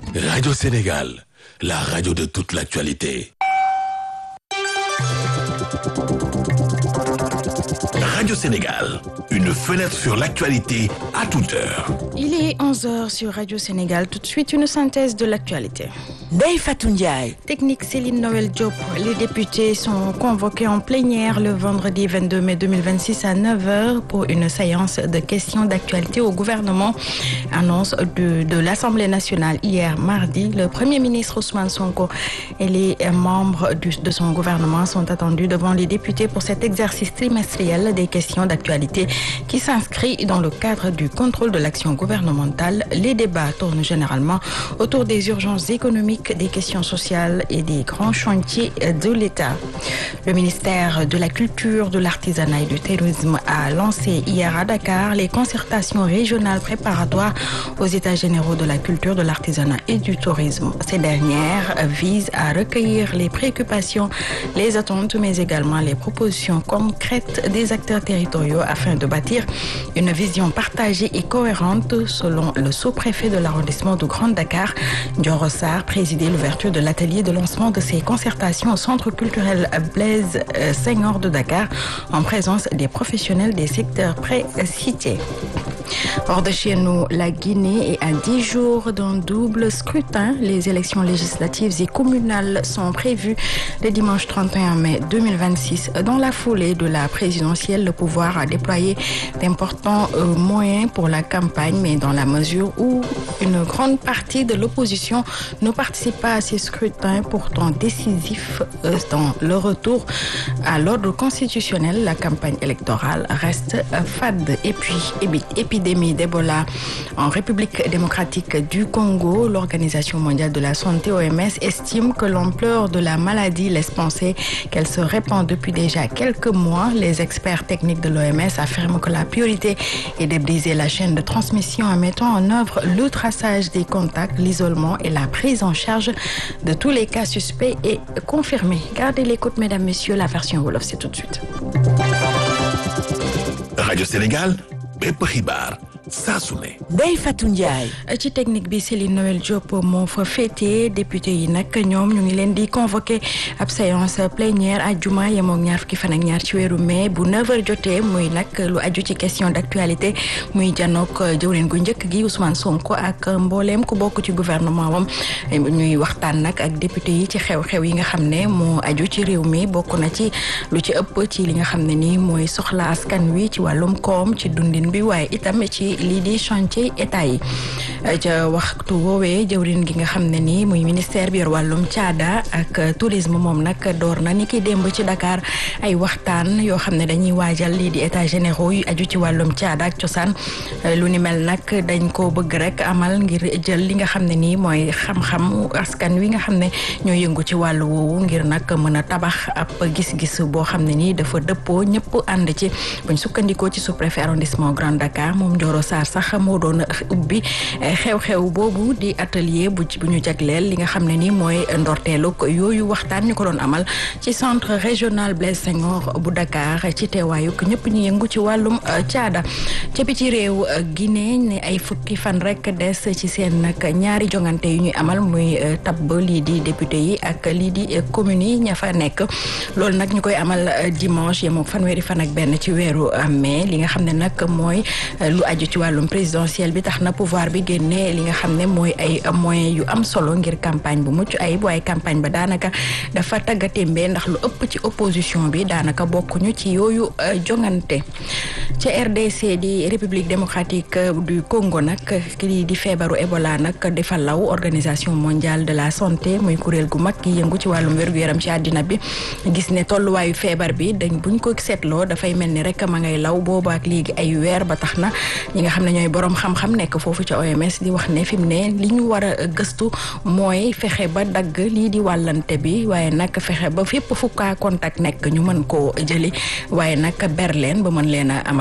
Radio Sénégal, la radio de toute l'actualité. Radio Sénégal, une fenêtre sur l'actualité à toute heure. Il est 11h sur Radio Sénégal. Tout de suite, une synthèse de l'actualité. Ndeye Fatou Ndiaye. Technique Céline Noël Diop. Les députés sont convoqués en plénière le vendredi 22 mai 2026 à 9h pour une séance de questions d'actualité au gouvernement. Annonce de, de l'Assemblée nationale hier mardi. Le Premier ministre Ousmane Sonko et les membres du, de son gouvernement sont attendus devant les députés pour cet exercice trimestriel des questions d'actualité qui s'inscrit dans le cadre du contrôle de l'action gouvernementale. Les débats tournent généralement autour des urgences économiques, des questions sociales et des grands chantiers de l'État. Le ministère de la Culture, de l'Artisanat et du Tourisme a lancé hier à Dakar les concertations régionales préparatoires aux États généraux de la culture, de l'artisanat et du tourisme. Ces dernières visent à recueillir les préoccupations, les attentes, mais également les propositions concrètes des acteurs territoriaux afin de bâtir une vision partagée et cohérente selon le sous-préfet de l'arrondissement de Grand Dakar, Dior Sarr, présidé l'ouverture de l'atelier de lancement de ces concertations au centre culturel Blaise Senghor de Dakar en présence des professionnels des secteurs précités. Hors de chez nous, la Guinée est à 10 jours d'un double scrutin. Les élections législatives et communales sont prévues le dimanche 31 mai 2026. Dans la foulée de la présidentielle, le pouvoir a déployé d'importants euh, moyens pour la campagne, mais dans la mesure où une grande partie de l'opposition ne participe pas à ces scrutins pourtant décisifs euh, dans le retour à l'ordre constitutionnel, la campagne électorale reste euh, fade. Et puis, épidémie d'Ebola en République démocratique du Congo, l'Organisation mondiale de la santé OMS estime que l'ampleur de la maladie laisse penser qu'elle se répand depuis déjà quelques mois. Les experts techniques de l'OMS affirment que la priorité est de briser la chaîne de transmission en mettant en œuvre le traçage des contacts, l'isolement et la prise en charge de tous les cas suspects et confirmés. Gardez l'écoute, mesdames, messieurs, la version Wolof, c'est tout de suite. Radio Sénégal, bépp xibaar saa su ne. Ndeye Fatou Ndiaye. ci technique bi Céline Noël Diop moo fa féetee député yi nag ñoom ñu ngi leen di convoqué ab séance plénière àjjuma yemoo ñaar fukki fan ak ñaar ci weeru mai bu 9h jotee muy nag lu aju ci question d'actualité muy janook jëwrin gu njëkk gi Ousmane Sonko ak mbooleem ku bokk ci gouvernement wam ñuy waxtaan nag ak député yi ci xew-xew yi nga xam ne moo aju ci réew mi bokk na ci lu ci ëpp ci li nga xam ne nii mooy soxla askan wi ci wàllum koom ci dundin bi waaye itam ci lii di chantier état yi ca waxtu woowee jëwrin gi nga xam ne ni muy ministère bi yor wàllum caada ak tourisme moom nag door na ni ki démb ci Dakar ay waxtaan yoo xam ne dañuy waajal lii di état généraux yu aju ci wàllum caada ak cosaan lu ni mel nag dañ ko bëgg rek amal ngir jël li nga xam ne nii mooy xam-xam askan wi nga xam ne ñoo yëngu ci wàllu woowu ngir nag mën a tabax ab gis-gis boo xam ne nii dafa dëppoo ñëpp ànd ci buñ sukkandikoo ci sous-préfet arrondissement Grand Dakar moom Ndioro Sarr sax moo doon ubbi xew-xew boobu di atelier bu bu ñu jagleel li nga xam ne ni mooy ndorteelu yooyu waxtaan ñu ko doon amal ci centre régional Blaise Senghor bu Dakar ci teewaayu ñëpp ñu yëngu ci wàllum caada ca bi ci réew Guinée ne ay fukki fan rek des ci seen nag ñaari jongante yu ñuy amal muy tabb lii di député yi ak lii di communes yi ña fa nekk loolu nag ñu koy amal dimanche yemoo fanweeri fan ak benn ci weeru mai li nga xam ne nag mooy lu aju ci wàllum présidentiel bi tax na pouvoir bi génne li nga xam ne mooy ay moyens yu am solo ngir campagne bu mucc ayib waaye campagne ba daanaka dafa tàggatémbee ndax lu ëpp ci opposition bi daanaka bokkuñu ci yooyu jongante ca RDC di République démocratique du Congo nag kii di feebaru Ebola nag dafa law organisation mondiale de la santé muy kuréel gu mag gi yëngu ci wàllum wér-gu-yaram ci àddina bi gis ne tolluwaayu feebar bi dañ buñ ko seetloo dafay mel ni rek ma ngay law booba ak léegi ay weer ba tax na ñi nga xam ne ñooy borom xam-xam nekk foofu ca OMS di wax ne fi mu ne li ñu war a gëstu mooy fexe ba dagg lii di wàllante bi waaye nag fexe ba fépp fu kaa contact nekk ñu mën koo jëli waaye nag ber leen ba mën leen a amal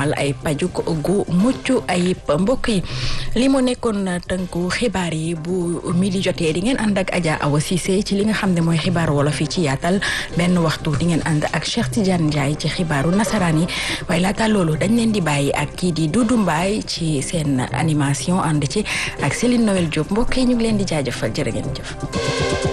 amal ay paju gu mucc ayib mbokk yi li mu nekkoon tënku xibaar yi bu midi jotee di ngeen ànd ak Adja Awa Cissé ci li nga xam ne mooy xibaar wolof yi ci yaatal benn waxtu di ngeen ànd ak Cheikh Tidiane Ndiaye ci xibaaru nasaraan yi waaye laata loolu dañ leen di bàyyi ak kii di Doudou Mbaye ci seen animation ànd ci ak Céline Noël Diop mbokk yi ñu ngi leen di jaajëfal jërë ngeen jëf.